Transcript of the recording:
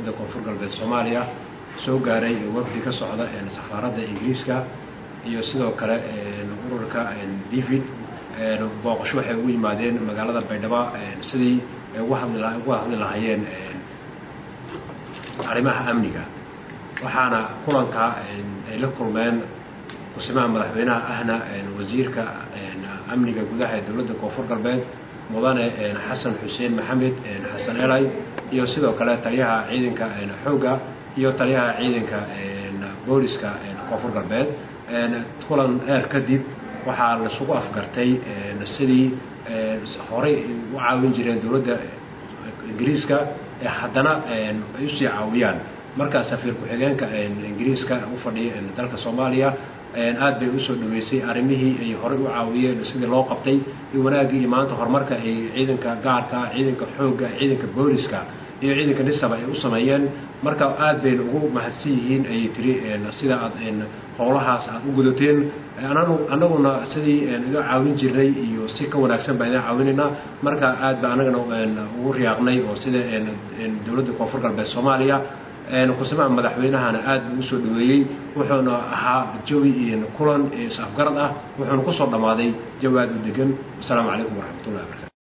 dowladda koonfur galbeed soomaaliya soo gaaray wafdi ka socda safaaradda ingiriiska iyo sidoo kale ururka david booqasho waxay ugu yimaadeen magaalada baydhabo sidii uga hadli lahaayeen arrimaha amniga waxaana kulanka ay la kulmeen kusimaha madaxweynaha ahna wasiirka amniga gudaha ee dowladda koonfur galbeed mudane xasan xuseen maxamed xasan elay iyo sidoo kale taliyaha ciidanka xoogga iyo taliyaha ciidanka booliska koonfur galbeed kulan dheer kadib waxaa laisugu afgartay sidii horey u caawin jireen dowladda ingiriiska haddana ay usii caawiyaan markaa safiir ku-xigeenka ingiriiska u fadhiya dalka soomaaliya aad bay usoo dhaweysay arrimihii ay horey u caawiyeen sidii loo qabtay iyo wanaaggii iyo maanta horumarka ay ciidanka gaarka ciidanka xoogga ciidanka booliska iyo ciidanka nisaba ay u sameeyeen marka aad bayna ugu mahadsan yihiin ayay tiri sida aad howlahaas aad u gudateen annaguna sidii iga caawin jirnay iyo si ka wanaagsan baan idin caawinaynaa marka aad ba annagana ugu riyaaqnay oo sida dowladda koonfur galbeed soomaaliya kusimaha madaxweynahana aad buu usoo dhaweeyey wuxuuna ahaa jawi kulan is afgarad ah wuxuuna kusoo dhammaaday jawi aad u degan wasalaamu calaykum waraxmatullahi barkatu